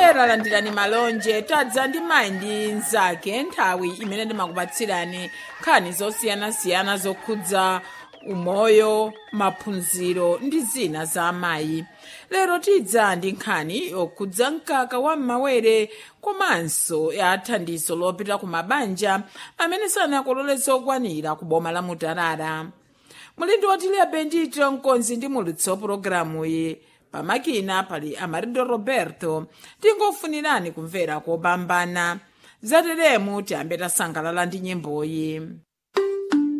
omvera landirani malonje tadza ndi mayi ndi mnzake nthawi imene ndimakupatsirani nkhani zosiyanasiyana zokhudza umoyo maphunziro ndi zina za amayi lero tidza ndi nkhani yokhudza mkaka wa m'mawere komanso ya thandizo lopita ku mabanja amene sanakolole zokwanira ku boma la mutarara mulindi wotilebe ndito mkonzi ndi mulutsi wa pulogalamuyi pamakina pali amarido roberto tingofunirani kumvera kopambana zateremu tiyambe tasangalala ndi nyimboyi